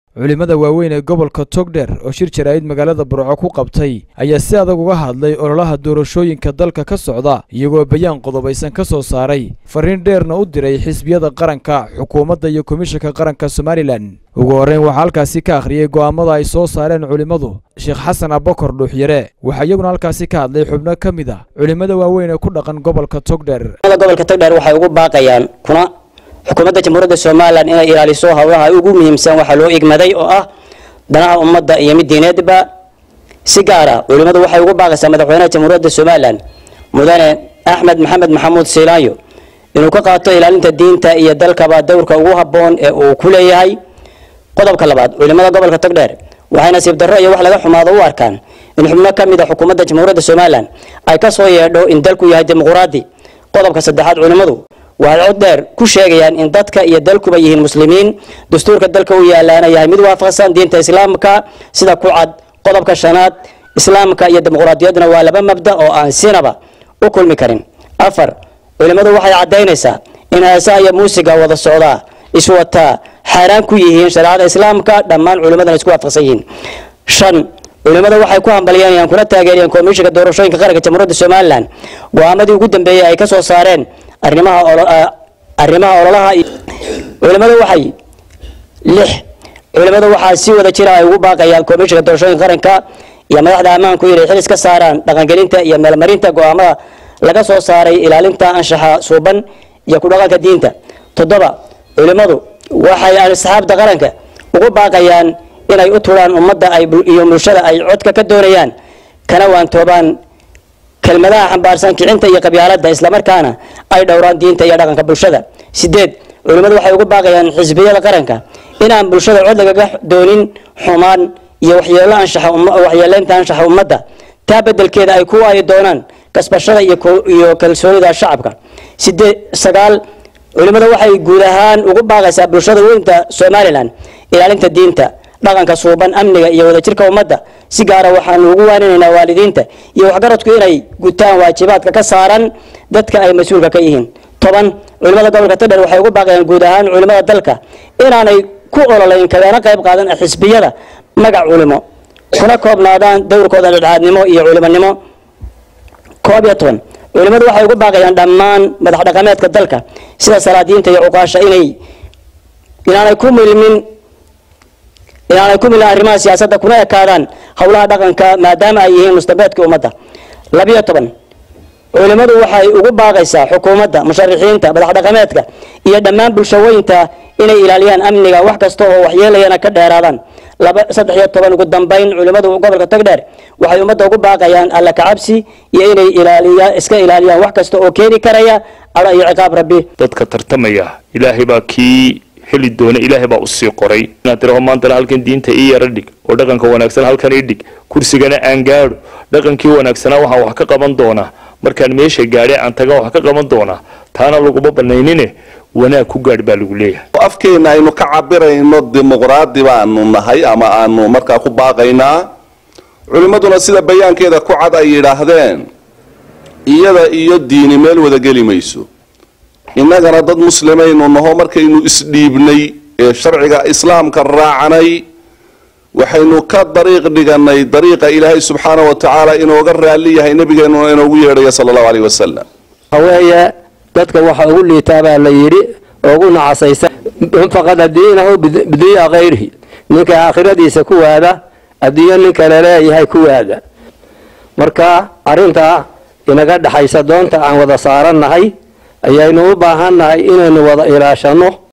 culimmada waaweyn ee gobolka togdher oo shir jaraa'id magaalada burco ku qabtay ayaa si adag uga hadlay ololaha doorashooyinka dalka ka socda iyagoo bayaan qodobaysan ka soo saaray fariin dheerna u diray xisbiyada qaranka xukuumadda iyo komishanka qaranka somalilan ugu horreyn waxaa halkaasi ka akhriyey go'aamada ay soo saareen culimmadu sheekh xasan abakor dhuuxyare waxaa iyaguna halkaasi ka hadlay xubno ka mid ah culimmada waaweyn ee ku dhaqan gobolka togdher gobolka togdheer waxay ugu baaqayaan kuna xukuumadda jamhuuriyadda somalilan inay ilaaliso howlaha ugu muhiimsan waxaa loo igmaday oo ah danaha ummadda iyo mid diineedba si gaara culimmadu waxay ugu baaqaysaa madaxweynaha jamhuuriyadda somalilan mudane axmed maxamed maxamuud siilaayo inuu ka qaato ilaalinta diinta iyo dalkaba dowrka ugu habboon ee uu ku leeyahay qodobka labaad culimmada gobolka togdheer waxay nasiib darro iyo wax laga xumaado u arkaan in xubno ka mid a xukuumadda jamhuuriyadda somalilan ay ka soo yeedho in dalku yahay dimuquraadi qodobka saddexaad culimmadu waxay cod dheer ku sheegayaan in dadka iyo dalkuba yihiin muslimiin dastuurka dalka u yaalaana yahay mid waafaqsan diinta islaamka sida ku cad qodobka shanaad islaamka iyo dimuqraadiyadduna waa laba mabda oo aan sinaba u kulmi karin afar culimmadu waxay caddaynaysaa in heesaha iyo muusiga wada socdaa iswataa xaaraan ku yihiin shareecada islaamka dhammaan culimmadana isku waafaqsan yihiin shan culimmada waxay ku hambalyanayaan kuna taageerayaan komishinka doorashooyinka qaranka jamhuuriyadda somalilan go-aamadii ugu dambeeyey ay ka soo saareen arrimaha arrimaha ololaha culimmada waxay lix culimmada waxaa si wada jira ay ugu baaqayaan komishinka doorashooyinka qaranka iyo madaxda ammaanku inay xilis ka saaraan dhaqangelinta iyo meelmarinta go-aamada laga soo saaray ilaalinta anshaxa suuban iyo ku dhaqanka diinta toddoba culimmadu waxay asxaabta qaranka ugu baaqayaan inay u turaan ummadda iyo bulshada ay codka ka doonayaan kana waantoobaan kelmadaha xambaarsan kicinta iyo qabyaaladda islamarkaana ay dhowraan diinta iyo dhaqanka bulshada sideed culimmadu waxay ugu baaqayaan xisbiyada qaranka inaan bulshada cod lagaga doonin xumaan iyo waxyeelo anshaxa waxyeeleynta anshaxa ummadda taa bedelkeeda ay ku waayi doonaan kasbashada iyo kalsoonida shacabka sideed sagaal culimmada waxay guud ahaan ugu baaqaysaa bulshada weynta somalilan ilaalinta diinta dhaqanka suuban amniga iyo wadajirka ummadda si gaara waxaanu ugu waaninaynaa waalidiinta iyo waxgaradku inay gutaan waajibaadka ka saaran dadka ay mas-uulka ka yihiin toban culimmada gobolka togdher waxay ugu baaqayaan guud ahaan culimmada dalka inaanay ku ololayn kagana qayb qaadan xisbiyada magac culimo kuna koobnaadaan dowrkooda dhadhaadnimo iyo culimonimo koob iyo toban culimmadu waxay ugu baaqayaan dhammaan madax dhaqameedka dalka sida salaadiinta iyo cuqaasha inay inaanay ku milmin inaanay ku milin arrimaha siyaasadda kuna ekaadaan howlaha dhaqanka maadaama ay yihiin mustambeedkii ummadda labiyo toban culimmadu waxay ugu baaqaysaa xukuumadda musharixiinta madax dhaqameedka iyo dhammaan bulshooyinta inay ilaaliyaan amniga wax kasta oo waxyeelayana ka dheeraadaan laba saddex iyo toban ugu dambeyn culimmadu gobolka togdheer waxay ummadda ugu baaqayaan alla kacabsi iyo inay ilaaliyaan iska ilaaliyaan wax kasta oo keeni karaya cadho iyo ciqaab rabbi dadka tartamaya ilaahay baa kii heli doona ilaahay baa usii qoray inaad tiraho maantana halkan diinta ii yara dhig oo dhaqanka wanaagsan halkan ii dhig kursigana aan gaadho dhaqankii wanaagsanaa waxaan wax ka qaban doonaa markaan meesha gaadhay aan taga wax ka qaban doonaa taana laguma banaynine wanaag ku gaadh baa lagu leeyahay afkeena aynu ka cabirayno dimuqraadi baanu nahay ama aanu markaa ku baaqaynaa culimmaduna sida bayaankeeda ku cad ay yidhaahdeen iyada iyo diini meel wada geli mayso innagana dad muslimaynu naho markaynu isdhiibnay ee sharciga islaamka raacanay waxaynu ka dariiq dhiganay dariiqa ilaahay subxaana wa tacaala inooga raalli yahay nebigeenuna inoogu yeedhaya sala allahu aleyh wasalam haweeye dadka waxa ugu liitaa baa la yidhi ugu nacasaysa faqada diinahu bidiya kayrihi ninka aakhiradiisa ku waada adduunyo nin kale leeyahay ku waada marka arrintaa inaga dhexaysa doonta aan wada saarannahay ayaynu u baahannahay inaynu wada ilaashano